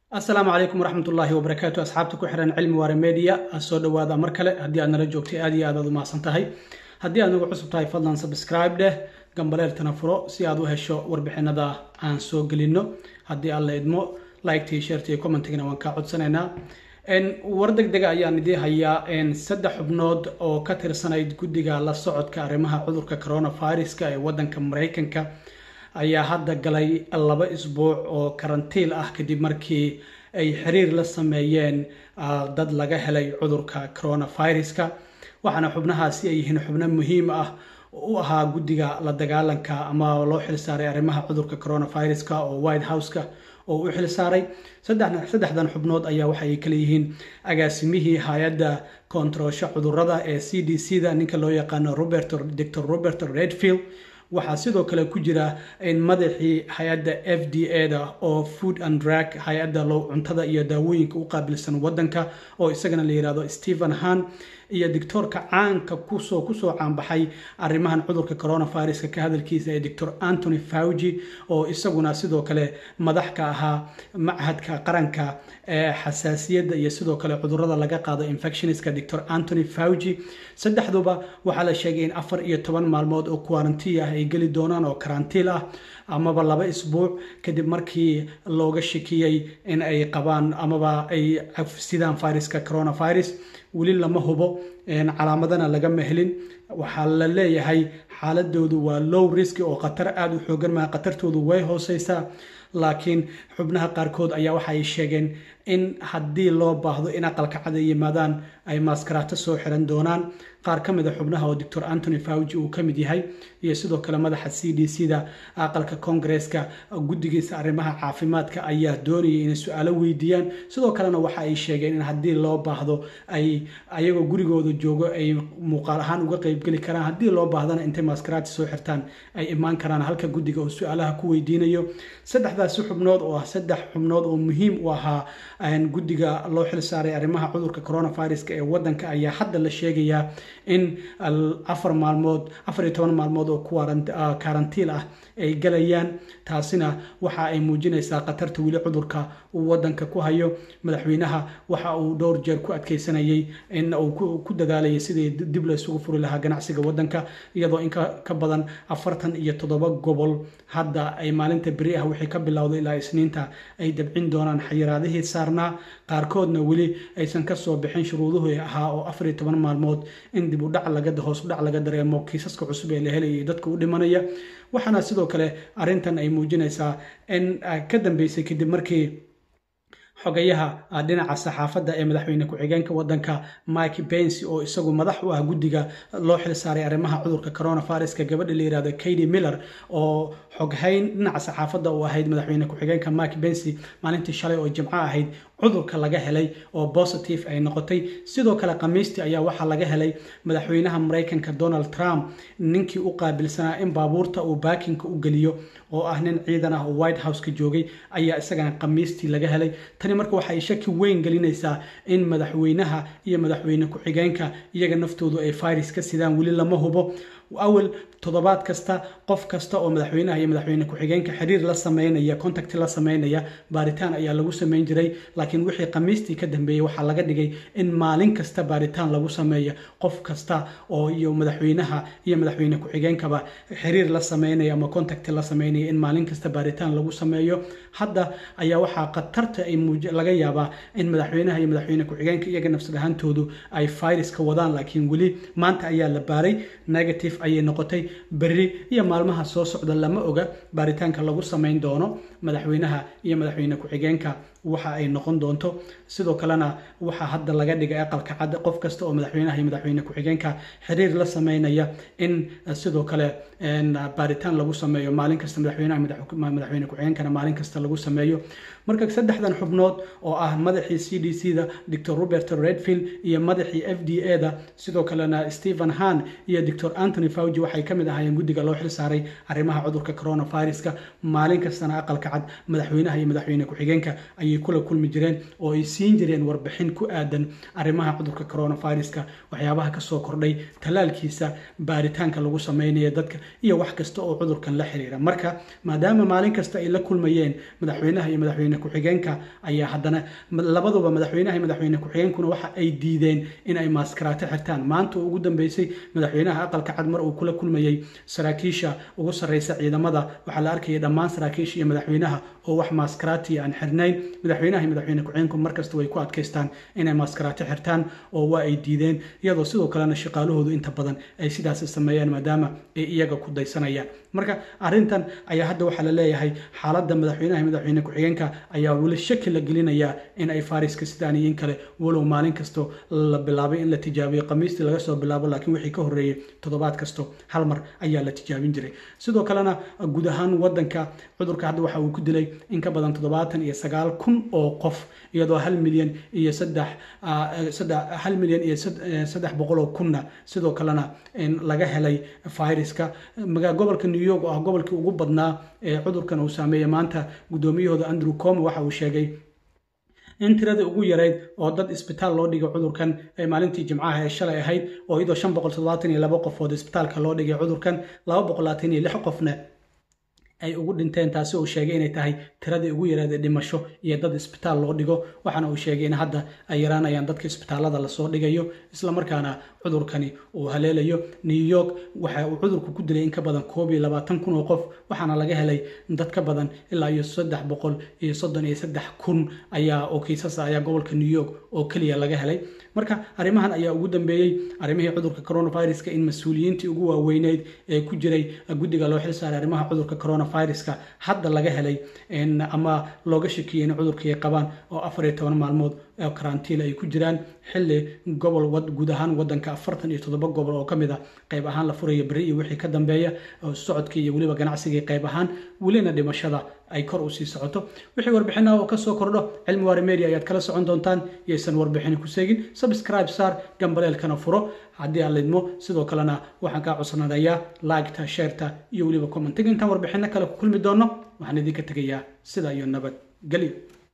asalaamu calaykum waraxmat ullaahi wabarakaatu asxaabta ku xiran cilmi waare media soo dhowaada mar kale haddii aad nala joogtay aad iyo aad aad u mahadsan tahay haddii aad nagu cusub tahay fadlan subscribe dheh gambaleeltana furo si aad u hesho warbixinada aan soo gelino haddii aad la idmo liketi sharti iyo commentigana waan kaa codsanaynaa war deg dega ayaan idiin hayaa saddex xubnood oo ka tirsanayd guddiga la socodka arrimaha cudurka coronaviruska ee waddanka maraykanka ayaa hadda galay laba isbuuc oo karantiil ah kadib markii ay xiriir la sameeyeen dad laga helay cudurka coronaviruska waxaana xubnahaasi ay yihiin xubno muhiim ah u ahaa guddiga la dagaalanka ama loo xilsaaray arrimaha cudurka coronaviruska oo white houseka oo u xilsaaray saddexdan xubnood ayaa waxa ay kala yihiin agaasimihii hay-adda koontaroosho cudurada ee c d c da ninka loo yaqaano robert dor robert redfield waxaa sidoo kale ku jira madaxii hay-adda f d a da oo food and drug hay-adda low cuntada iyo daawooyinka u qaabilsan waddanka oo isagana la yihahdo stephen han iyo doctoorka caanka kusoo kusoo caanbaxay arrimahan cudurka coronaviruska ka hadalkiisa ee doctor antony fauji oo isaguna sidoo kale madax ka ahaa machadka qaranka ee xasaasiyadda iyo sidoo kale cudurada laga qaado infectionska doctor antony fauji saddexduba waxaa la sheegay in afar iyo toban maalmood oo quarantii ah ay geli doonaan oo karantiil ah amaba laba isbuuc kadib markii looga shakiyey in ay qabaan amaba ay sidaan viruska coronavirus weli lama hubo calaamadana lagama helin waxaa la leeyahay xaaladoodu waa low risk oo khatar aada u xoogan maha khatartoodu way hooseysaa laakiin xubnaha qaarkood ayaa waxa ay sheegeen in haddii loo baahdo in aqalka cad ay yimaadaan ay maaskaraato soo xiran doonaan qaar ka mid a xubnaha oo doctor antony fauji uu ka mid yahay iyo sidoo kale madaxa c d c da aqalka koongareeska guddigiisa arrimaha caafimaadka ayaa doonayay inay su-aalo weydiiyaan sidoo kalena waxa ay sheegeen in haddii loo baahdo ay ayagoo gurigooda joogo ay muuqaal ahaan uga qeybgeli karaan haddii loo baahdana intay maskaraati soo xirtaan ay imaan karaan halka guddiga oo su-aalaha ku weydiinayo saddexdaasi xubnood oo ah saddex xubnood oo muhiim u ahaa guddiga loo xil saaray arrimaha cudurka coronaviruska ee waddanka ayaa hadda la sheegayaa in afar maalmood afar iyo toban maalmood oo karantiil ah ay galayaan taasina waxa ay muujinaysaa khatarta weli cudurka uu waddanka ku hayo madaxweynaha waxa uu dhowr jeer ku adkeysanayay in uu ku dadaalayay sidii dib la isugu furi lahaa ganacsiga waddanka iyadoo in ka badan afartan iyo toddoba gobol hadda ay maalinta beri ah wixii ka bilowday ilaa isniinta ay dabcin doonaan xayiraadihii saarnaa qaarkoodna weli aysan kasoo bixin shuruuduhu ahaa oo afar iyo toban maalmood in dib udhac laga hoos udhac laga dareemo kiisaska cusub ee la helayay dadka u dhimanaya waxaana sidoo kale arrintan ay muujinaysaa in ka dambeysay kadib markii xogayaha dhinaca saxaafadda ee madaxweyne ku-xigeenka waddanka mike bensi oo isagu madax u ah guddiga loo xil saaray arrimaha cudurka coronaviruska gabadha la yihahdo kady miller oo xoghayn dhinaca saxaafadda u ahayd madaxweyne ku-xigeenka mike bensi maalintii shalay oo jimco ahayd cudurka laga helay oo positive ay noqotay sidoo kale khamiistii ayaa waxaa laga helay madaxweynaha maraykanka donald trump ninkii u qaabilsanaa in baabuurta uu baakinka u geliyo oo ah nin ciidan ah oo white house ka joogay ayaa isagana khamiistii laga helay tani marka waxay shaki weyn gelinaysaa in madaxweynaha iyo madaxweyne ku-xigeenka iyaga naftoodu ay virus ka sidaan weli lama hubo awal toddobaad kasta qof kasta oo madaxweynaha iyo madaxweyne ku-xigeenka xiriir la sameynaya contact la sameynaya baaritaan ayaa lagu sameyn jiray laakiin wixii khamiistii ka dambeeyey waxaa laga dhigay in maalin kasta baaritaan lagu sameeyo qof kasta oo iyo madaxweynaha iyo madaxweyne ku-xigeenkaba xiriir la sameynaya ama contact la sameynaya in maalin kasta baaritaan lagu sameeyo hadda ayaa waxaa khatarta ay laga yaabaa in madaxweynaha iyo madaxweyne ku-xigeenka iyaga nafsad ahaantoodu ay viruska wadaan laakiin weli maanta ayaa la baaray negative ayay noqotay berri iyo maalmaha soo socda lama oga baaritaanka lagu samayn doono madaxweynaha iyo madaxweyne ku-xigeenka waxa ay noqon doonto sidoo kalena waxaa hadda laga dhigay aqalka cad qof kasta oo madaxweynaha iyo madaxweyne ku-xigeenka xiriir la sameynaya in sidoo kale baaritaan lagu sameeyo maalin kasta madaxweynaha madaxweyne ku-xigeenkana maalin kasta lagu sameeyo marka saddexdan xubnood oo ah madaxii c d c da doctor robert redfield iyo madaxii f d a da sidoo kalena stephen han iyo doctor antony fauji waxay ka mid ahaayeen guddiga loo xil saaray arrimaha cudurka coronaviruska maalin kastana aqalka cad madaxweynaha iyo madaxweyne ku-xigeenka ayay ayay kula kulmi jireen oo ay siin jireen warbixin ku aadan arrimaha cudurka coronaviruska waxyaabaha kasoo kordhay tallaalkiisa baaritaanka lagu sameynaya dadka iyo wax kasta oo cudurkan la xiriira marka maadaama maalin kasta ay la kulmayeen madaxweynaha iyo madaxweyne ku-xigeenka ayaa haddana labaduba madaxweynaha iyo madaxweyne ku-xigeenkuna waxa ay diideen in ay maaskaraato xirtaan maanta ugu dambeysay madaxweynaha aqalka cad mar uu kula kulmayey saraakiisha ugu sarreysa ciidamada waxaa la arkayay dhammaan saraakiisha iyo madaxweynaha oo wax maaskaraati aan xirnayn madaxweynaha iyo madaxweyne ku-xigeenku markasta way ku adkaystaan inay maaskaraati xirtaan oo waa ay diideen iyadoo sidoo kalena shaqaalahoodu inta badan ay sidaas sameeyaan maadaama ay iyaga ku daysanayaan marka arrintan ayaa hadda waxaa la leeyahay xaaladda madaxweynaha iyo madaxweyne ku-xigeenka ayaa weli shaki la gelinayaa in ay fariska sidaan iyo in kale walow maalin kasto la bilaabay in la tijaabiyo khamiistii laga soo bilaabo laakiin wixii ka horreeyey toddobaad kasto hal mar ayaa la tijaabin jiray sidoo kalena guud ahaan wadanka cudurka hadda waxa uu ku dilay in ka badan toddobaatan iyo sagaal kun oo qof iyadoo hal milyan iyo saddex hal milyan iyo saddex boqol oo kunna sidoo kalena laga helay viruska gobolka new york oo ah gobolkii ugu badnaa ee cudurkan uu saameeyey maanta guddoomiyahooda andrew come waxa uu sheegay in tiradii ugu yarayd oo dad isbitaal loo dhigay cudurkan ay maalintii jimcaha ee shalay ahayd oo iyadoo shan boqol toddobaatan iyo laba qofood isbitaalka loo dhigay cudurkan laba boqol labaatan iyo lix qofna ay ugu dhinteen taasi uu sheegay inay tahay tiradii ugu yaraed ee dhimasho iyo dad isbitaal loo dhigo waxaana uu sheegay in hadda ay yaraanayaan dadka isbitaalada lasoo dhigayo islamarkaana cudurkani uu haleelayo new york waxa uu cudurku ku dilay in ka badan koob iyo labaatan kun oo qof waxaana laga helay dad ka badan ilaa iyo saddex boqol iyo soddon iyo saddex kun ayaa oo kiisasa ayaa gobolka new york oo keliya laga helay marka arrimahan ayaa ugu dambeeyey arrimihii cudurka coronaviruska in mas-uuliyiintii ugu waaweyneyd ee ku jiray guddiga loo xilsaaray arrimaha cudurka coronaviruska hadda laga helay ama looga shakiyey in cudurkii ay qabaan oo afar iyo toban maalmood oo karantiil ay ku jiraan xilli gobol guud ahaan wadanka afartan iyo toddoba gobol oo ka mid a qayb ahaan la furaya beri iyo wixii ka dambeeya socodkii iyo weliba ganacsigii qayb ahaan welina dhimashada ay kor u sii socoto wixii warbixinaha oo kasoo kordho cilmi waari media ayaad kala socon doontaan yaysan warbixini ku seegin subscribe saar gambaleelkana furo haddii aan lidmo sidoo kalena waxaan kaa codsananayaa liketa sheerta iyo weliba commentiga intaan warbixino kale ku kulmi doono waxaan idinka tegayaa sida iyo nabad gelyo